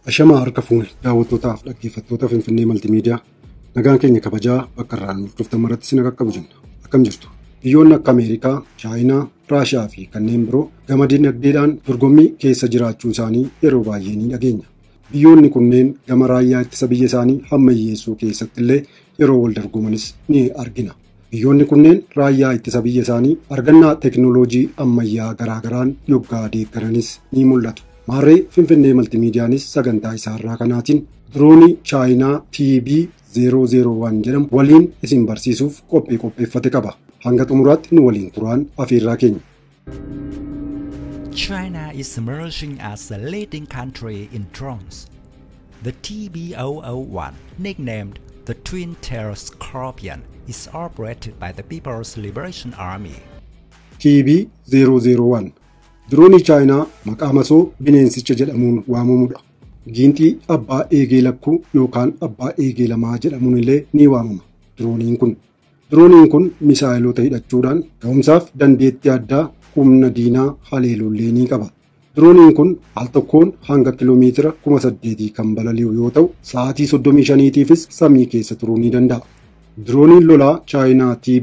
Ashamaa harka fuune daawwattootaaf dhaggeeffattoota Finfinnee Maltiimiidiyaa nagaan keenya kabajaa bakka irraa nuuf dhuftan maratti sin qaqqabu jenna. Akkam jirtu? Biyyoonni akka Ameerikaa, Chaayinaa, Raashiyaa fi kanneen biroo gama dinagdeedhaan dorgommii keessa jiraachuu isaanii yeroo baay'ee ni dhageenya. Biyyoonni kunneen gama raayyaa ittisa biyya isaanii hammayyeessuu keessatti illee yeroo wal dorgomanis ni argina. Biyyoonni kunneen raayyaa ittisa biyya isaanii argannaa teekinooloojii ammayyaa garaagaraan yoggaa deeggaranis ni mul'atu. Maarree Finfinnee Maltiimiidiyaanis sagantaa isaarraa kanaatiin diroonii Chaayinaa TB 001 jedhamu waliin isin barsiisuuf qophii qopheeffate qaba. Hanga xumuraatti nu waliin turaan afeerraa keenya. China is emerging as a leading country in drones. The TB001, nicknamed the Twin Tail Scorpion, is operated by the People's Liberation Army. TB 001 Diroonii Chaayinaa maqaa masoo bineensicha jedhamuun waamamudha. Giinxii abbaa eegee lakkuu yookaan abbaa eegee lamaa jedhamuun illee ni waamama. Dirooniin kun Dirooniin kun misaayilota hidhachuudhaan ga'umsaaf dandeettii addaa humna diinaa haleelullee ni qaba. Dirooniin kun al tokkoon hanga kiloomeetira kuma saddeetii kan balali'u yoo ta'u, sa'aatii soddomii shaniitiifis samii keessa turuu ni danda'a. Dirooniin lolaa Chaayinaa TB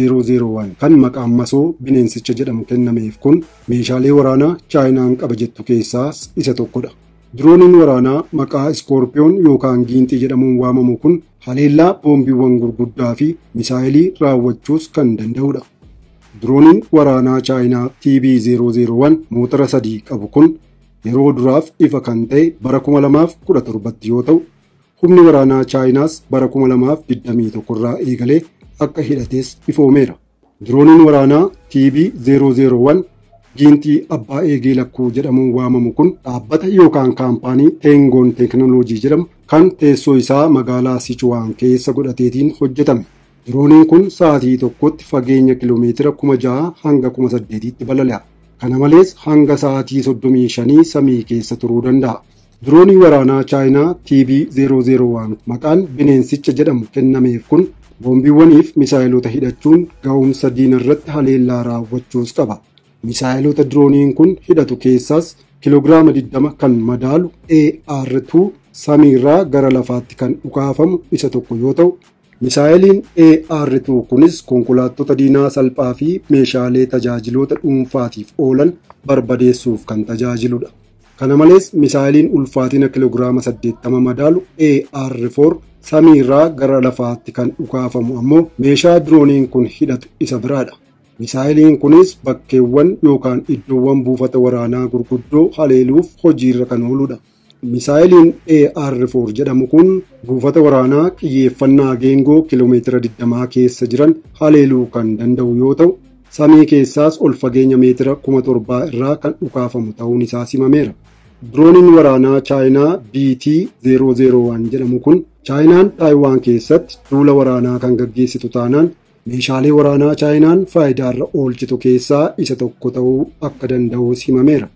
001 kan maqaan masoo bineensicha jedhamu kennameef kun meeshaalee waraanaa Chaayinaan qaba jettu keessaas isa tokkodha. Dirooniin waraanaa maqaa Iskoorpiyoon yookaan Giinxii jedhamuun waamamu kun haleellaa boombiiwwan gurguddaa fi misaayilii raawwachuus kan danda'udha. Dirooniin waraanaa Chaayinaa TB 001 motora sadii qabu kun yeroo duraaf ifa kan ta'e bara 2017 yoo ta'u, humni waraanaa Chaayinaas bara 2021 irraa eegalee akka hidhates ifoomeera. Dirooniin waraanaa TB 001 giinxii abbaa eegee lakkuu jedhamuun waamamu kun dhaabbata yookaan kaampaanii Teengoon Teekinooloojii jedhamu kan teessoo isaa magaalaa Sichuwaan keessa godhateetiin hojjetame. Dirooniin kun sa'aatii tokkotti fageenya kiloomeetira kuma ja'a hanga kuma saddeetiitti balali'a. Kana malees hanga sa'aatii soddomii shanii samii keessa turuu danda'a. Diroonii waraanaa Chaayinaa TB 001 maqaan bineensicha jedhamu kennameef kun boombiiwwaniif misaayilota hidhachuun ga'umsa diina irratti haleellaa raawwachuus qaba. Misaayilota dirooniin kun hidhatu keessaas kiloogiraama 20 kan madaalu AR2 samiirraa gara lafaatti kan dhukaafamu isa tokko yoo ta'u, misaayiliin AR2 kunis konkolaattota diinaa salphaa fi meeshaalee tajaajiloota dhuunfaatiif oolan barbadeessuuf kan tajaajiludha. Kana malees misaayiliin ulfaatina kiloogiraama 80 madaalu AR4 samiirraa gara lafaatti kan dhukaafamu ammoo meeshaa dirooniin kun hidhatu isa biraadha. Misaayiliin kunis bakkeewwan yookaan iddoowwan buufata waraanaa gurguddoo haleeluuf hojiirra kan ooludha. Misaayiliin AR4 jedhamu kun buufata waraanaa xiyyeeffannaa geengoo kiloomeetira 20 keessa jiran haleeluu kan danda'u yoo ta'u, samii keessaas ol fageenya meetira 1700 irraa kan dhukaafamu ta'uun isaa simameera. Dirooniin waraanaa Chaayinaa BT 001 jedhamu kun Chaayinaan Taayiwaan keessatti duula waraanaa kan gaggeessitu taanaan meeshaalee waraanaa Chaayinaan faayidaarra oolchitu keessaa isa tokko ta'uu akka danda'u himameera.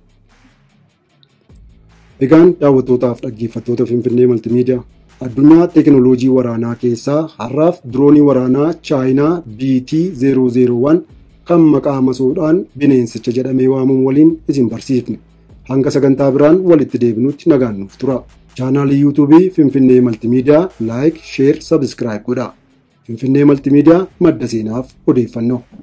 Egaan daawwattootaaf dhaggeeffattoota Finfinnee Maltiimiidiyaa addunyaa teekinooloojii waraanaa keessaa har'aaf diroonii waraanaa Chaayinaa BT 001 kan maqaa masoodhaan bineensicha jedhamee waamamu waliin isin barsiifne. Hanga sagantaa biraan walitti deebinutti nagaan nuuf tura. Chaanaalii yuutuubii Finfinnee Maltiimiidiyaa laayik, sheer, sabiskiraayib godhaa. Finfinnee Maltiimiidiyaa madda seenaaf odeeffannoo.